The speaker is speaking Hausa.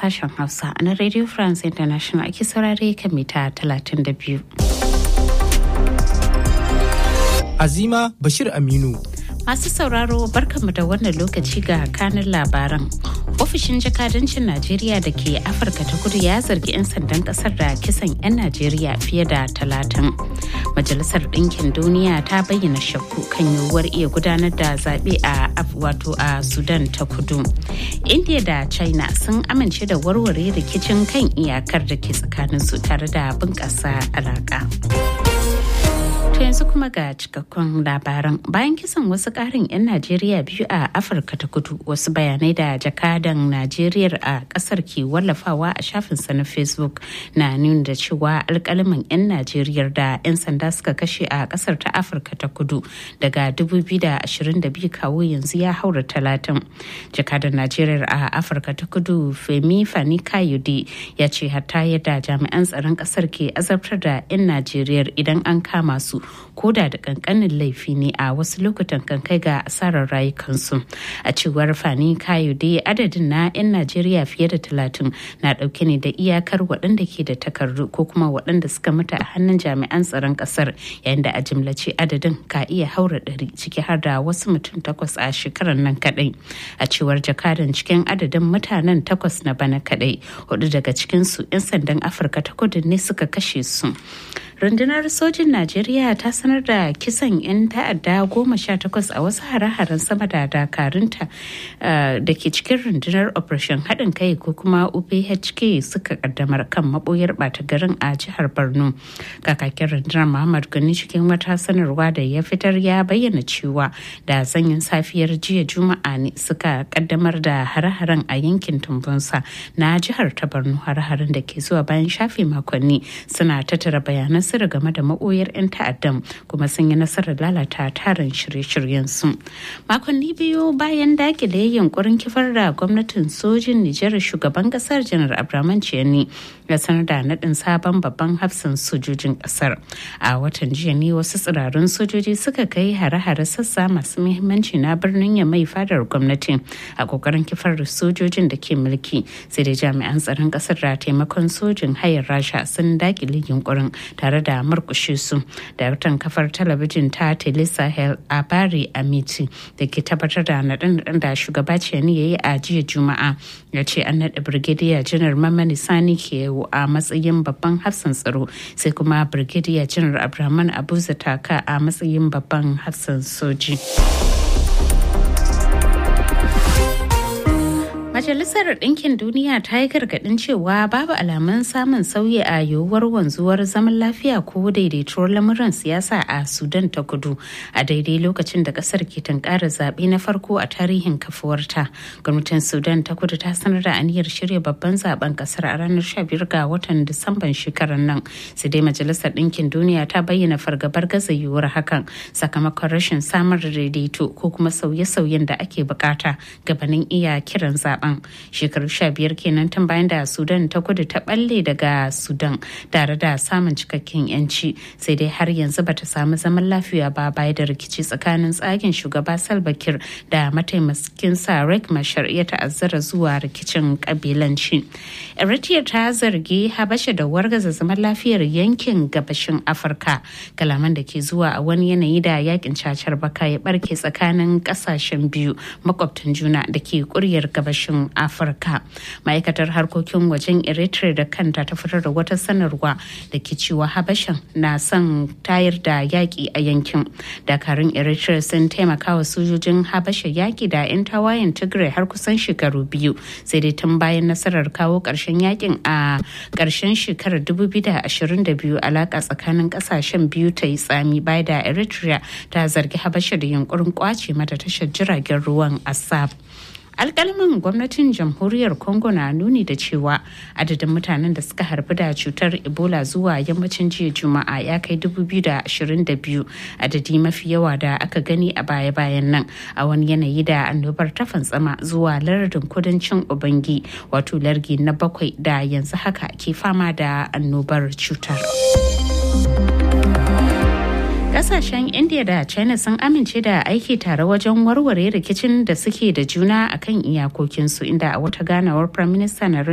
sashen Hausa na Radio France International ake saurare kan mita 32. Azima Bashir Aminu. Masu sauraro barkanmu da wannan lokaci ga kanin labaran. Ofishin jakadancin Najeriya da ke Afirka ta kudu ya zargi 'yan sandan kasar da kisan 'yan Najeriya fiye da talatin. Majalisar Ɗinkin Duniya ta bayyana shakku kan yiwuwar iya gudanar da zaɓe a wato a Sudan ta kudu. India da China sun amince da warware rikicin kan iyakar da ke tsakaninsu tare da bunƙasa alaƙa. To yanzu kuma ga cikakkun labaran bayan kisan wasu karin 'yan Najeriya biyu a Afirka ta kudu wasu bayanai da jakadan Najeriya a kasar ke wallafawa a shafinsa na Facebook na nuna da cewa alkalaman 'yan Najeriya da 'yan sanda suka kashe a kasar ta Afirka ta kudu daga 2022 kawo yanzu ya haura talatin. Jakadan Najeriya a Afirka ta kudu Femi Fani Kayode ya ce hatta yadda jami'an tsaron kasar ke azabtar da 'yan Najeriya idan an kama su koda da kankanin laifi ne a wasu lokutan kan kai ga asarar rayukansu a cewar fani kayode adadin na 'yan najeriya fiye da talatin na dauke ne da iyakar waɗanda ke da takardu ko kuma waɗanda suka mutu a hannun jami'an tsaron ƙasar yayin da a jimlace adadin ka iya haura ɗari ciki har da wasu mutum takwas a shekarar nan kaɗai a cewar jakadan cikin adadin mutanen takwas na bana kaɗai hudu daga cikinsu 'yan sandan afirka ta kudu ne suka kashe su rundunar sojin najeriya ta sanar da kisan 'yan ta'adda goma sha takwas a wasu hare-haren sama da dakarunta da ke cikin rundunar operation haɗin kai ko kuma uphk suka kaddamar kan maboyar ɓata garin a jihar borno kakakin rundunar muhammad gani cikin wata sanarwa da ya fitar ya bayyana cewa da zanyin safiyar jiya juma'a ne suka kaddamar da hare-haren a yankin tumbunsa na jihar ta borno hare-haren da ke zuwa bayan shafe makonni suna tattara bayanan sirri game da maboyar 'yan ta'addan kuma sun yi nasarar lalata tarin shirye-shiryen su makonni biyu bayan dakile yunkurin kifar da gwamnatin sojin nijar shugaban kasar janar abraman ciyani ya sanar da naɗin sabon babban hafsan sojojin kasar a watan jiya ne wasu tsirarun sojoji suka kai hare-hare sassa masu muhimmanci na birnin ya mai fadar gwamnati a kokarin kifar da sojojin da ke mulki sai da jami'an tsaron kasar da taimakon sojin hayar rasha sun dakile yunkurin tare da murkushe su daraktan kafar talabijin ta telesahel a bari amiti da ke tabbatar da naɗin da shugaba ciyani ya yi a jiya juma'a ya ce an naɗa birgidiya janar mamani sani ke a matsayin babban hafsan tsaro sai kuma birgidiya janar abraman abu zataka a matsayin babban hafsan soji. Majalisar Ɗinkin Duniya ta yi gargaɗin cewa babu alamun samun sauyi a yiwuwar wanzuwar zaman lafiya ko daidaituwar lamuran siyasa a Sudan ta kudu a daidai lokacin da ƙasar ke tunkarar zaɓe na farko a tarihin kafuwarta. Gwamnatin Sudan ta kudu ta sanar da aniyar shirya babban zaben ƙasar a ranar 15 ga watan Disamban shekarar nan. Sai dai Majalisar Ɗinkin Duniya ta bayyana fargabar gaza yiwuwar hakan sakamakon rashin samar da daidaito ko kuma sauye-sauyen da ake bukata gabanin iya kiran zaben. zaben shekaru sha biyar kenan tun bayan da sudan ta kudu ta balle daga sudan tare da samun cikakken yanci sai dai har yanzu bata samu zaman lafiya ba baya da rikici tsakanin tsagen shugaba salva kiir da mataimakin sa rek mashar ya ta'azzara zuwa rikicin kabilanci eritrea ta zargi habasha da wargaza zaman lafiyar yankin gabashin afirka kalaman da ke zuwa a wani yanayi da yakin cacar baka ya barke tsakanin kasashen biyu makwabtan juna da ke kuryar gabashin afirka ma'aikatar harkokin wajen eritrea da kanta ta fitar da wata sanarwa da ke cewa habashan na son tayar da yaƙi a yankin dakarun eritrea sun taimaka wa sojojin habasha yaƙi da 'yan tawayen tigray har kusan shekaru biyu sai dai tun bayan nasarar kawo ƙarshen yakin a ƙarshen shekarar 2022 alaƙa tsakanin ƙasashen biyu ta yi tsami baya da eritrea ta zargi habasha da yunkurin kwace mata tashar jiragen ruwan asab alkalmin gwamnatin jamhuriyar congo na nuni da cewa adadin mutanen da suka harbi da cutar ebola zuwa yammacin jiya juma'a ya kai 2022 adadi mafi yawa da aka gani a baya-bayan nan a wani yanayi da annobar ta fantsama zuwa lardin kudancin ubangi wato largi na bakwai da yanzu haka ke fama da annobar cutar. Kasashen India da China sun amince da aiki tare wajen warware rikicin da suke da juna akan iyakokinsu inda a wata ganawar Prime Minister